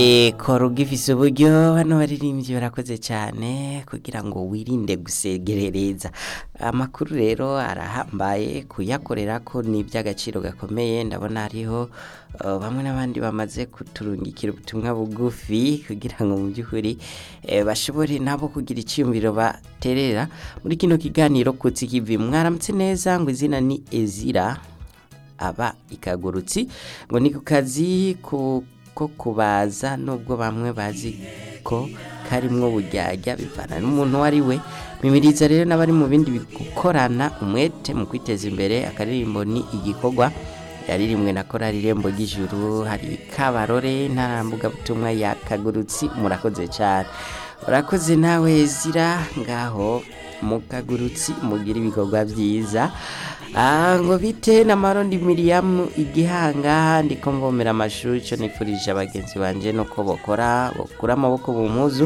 kora ugifise uburyo bano baririmbyi barakoze cyane kugira ngo wirinde gusegerereza amakuru rero arahambaye kuyakorera ko ni iby'agaciro gakomeye ndabona hariho uh, bamwe n'abandi bamaze kuturungikira ubutumwa bugufi kugira ngo mu by'ukuri eh, bashobore nabo kugira icyiyumviro baterera muri kino kiganiro kutsi kivi mwaramutse neza ngo izina ni Ezira aba ikagurutsi ngo ni ku kazi ku ko kubaza nubwo bamwe bazi ko karimwo buryarya bivana n'umuntu uwo ari we mimiriza rero n'abari mu bindi gukorana umwete mu kwiteza imbere akaririmbo ni igikorwa yaririmwe na korali irembo ry'ijuru hari kabarore ntarambugabutumwa ya kagurutsi murakoze cyane urakoze nawe zira ngaho mu kagurutsi mugira ibikorwa byiza Ah, ngo bite na marondi miriyamu igihanga ndiko mvomera amashuri cyo nifurije abagenzi banje nuko bokora bokura amaboko mu mpuzu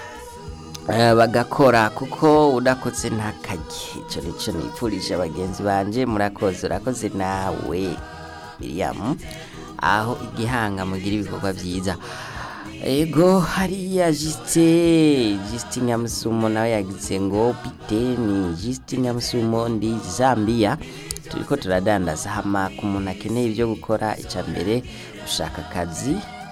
eh, bagakora kuko udakotse ntakajye icyo nicyo nifurije abagenzi banje murakoze urakoze nawe miriyamu aho igihanga mugira ibikorwa byiza ego hariya jisite jisite nyamusumo nawe yagize ngo bite ni jisite nyamusumo ndi zambia turiko turadandaza hama ku muntu akeneye ibyo gukora icya mbere ushaka akazi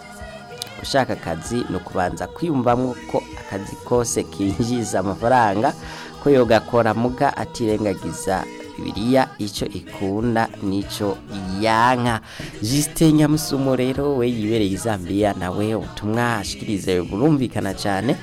ushaka akazi ni ukubanza kwiyumvamo ko akazi kose kinjiza amafaranga ko yogakora muga atirengagiza bibiliya icyo ikunda n'icyo yanka jisite nyamusumo rero we yibereye i zambia nawe ubutumwa ashikirize burumvikana cyane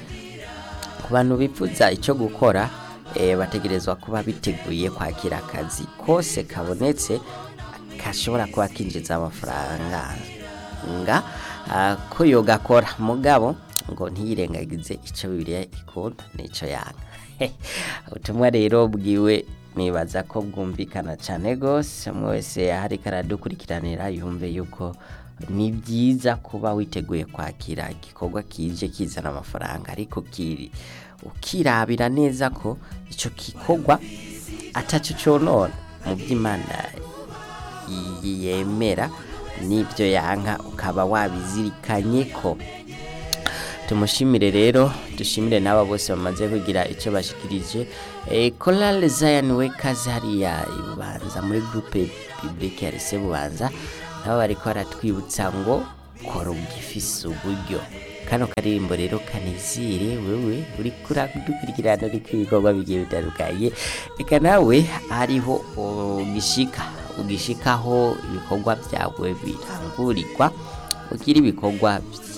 ku bantu bifuza icyo gukora eh, bategerezwa kuba biteguye kwakira akazi kose kabonetse gashobora kuba kinjiza amafaranga nga ah, ko yogakora mugabo ngo ntiyirengagize icyo bibiliya ikunda n'icyo yanga ubutumwa rero bwiwe nibaza ko bwumvikana cyane rwose umwe wese ahari karadukurikiranira yumve yuko ni byiza kuba witeguye kwakira igikorwa kije kizana amafaranga ariko kiri ukirabira neza ko icyo gikorwa atacyo cyonona mu by'imana yemera n'ibyo yanka ukaba wabizirikanye ko tumushimire rero dushimire n'aba bose bamaze kugira icyo bashikirije e, korale zayani we kazi hariya ibubanza muri groupe biblike ya lise bubanza nabo bariko baratwibutsa ngo kora ugifise uburyo kano karirimbo rero kanizire wewe uri kuradukurikirana uriko ibikorwa bigiye bitandukanye reka nawe hariho ugishika ugishikaho ibikorwa byawe birangurirwa ugira ibikorwa